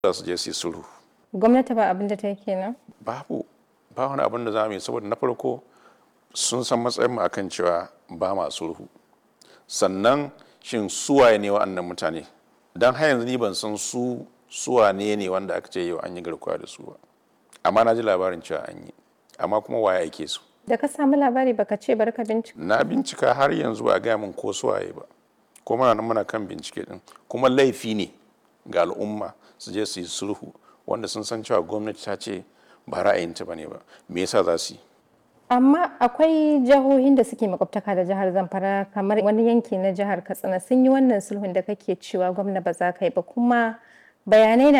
za su je su yi sulhu gwamnati ba abin da ta yi kenan babu ba wani abin da za mu yi saboda na farko sun san matsayin mu akan cewa ba ma sulhu sannan shin suwaye ne wa'annan mutane don har yanzu ni ban san su suwane ne wanda aka ce yau an yi garkuwa da su ba amma na ji labarin cewa an yi amma kuma waye ake su da ka samu labari baka ce bari ka bincika na bincika har yanzu ba a gaya min ko suwaye ba ko muna nan muna kan bincike din kuma laifi ne ga al'umma su je su yi sulhu wanda sun san cewa gwamnati ta ce ba ra'ayinta ba ne ba me yasa za su yi amma akwai jihohin da suke makwabtaka da jihar zamfara kamar wani yanki na jihar katsina sun yi wannan sulhun da kake cewa gwamna ba za ka yi ba kuma bayanai na